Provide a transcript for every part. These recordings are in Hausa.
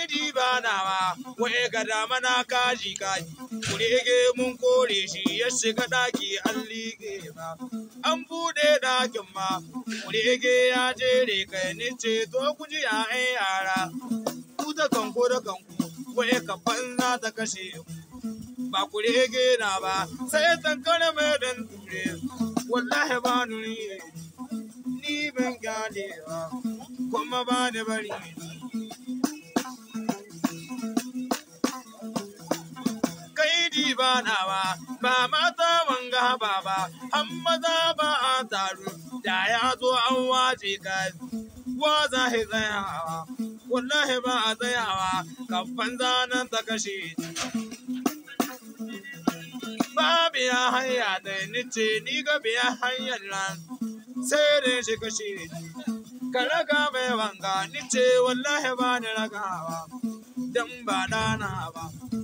di ba nawa waye ga dama na kaji kaji kurege mun kore shi ya shiga daki an liƙe ba an buɗe dakin ma kurege ya jere kai ni ce to ku ji ya yara ku da kanku da kanku waye ka banza ta kashe ku ba kurege na ba sai tankare mai dan ture wallahi ba nuni ni ban gane ba kuma ba ni bari kai di ba nawa ba mata wanga ba ba an maza ba a taru da ya zo an wace ka wa za hi tsayawa wallahi ba a tsayawa kafan zanen ta kashe ba biya hanya da ni ce ni ga biya hanyar nan sai da shi kashe ka raga mai wanga ni ce wallahi ba ni ragawa dan ba dana ba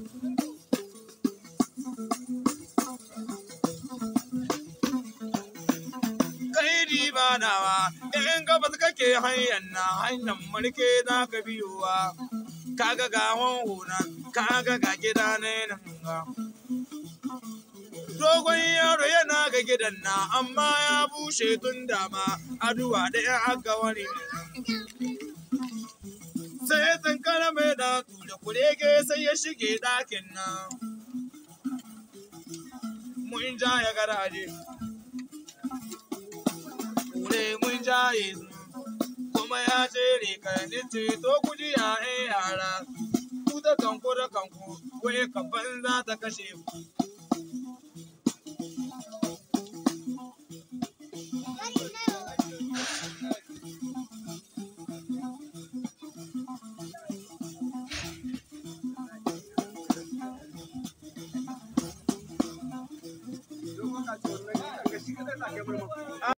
kai ba nawa in gabas kake hanyar na hanyar mulke za ka biyowa kaga ga hunan kaga ga gida ne nan ga dogon yaro yana ga gidan na amma ya bushe tun dama aduwa da ya aka wani sai tankara mai da da kurege sai ya shige ɗakin nan mun ja ya garaje kure mun jaye su kuma ya tsere karni ce to ku ji ya yara ku da kanku da kanku wai kafan za ta kashe ku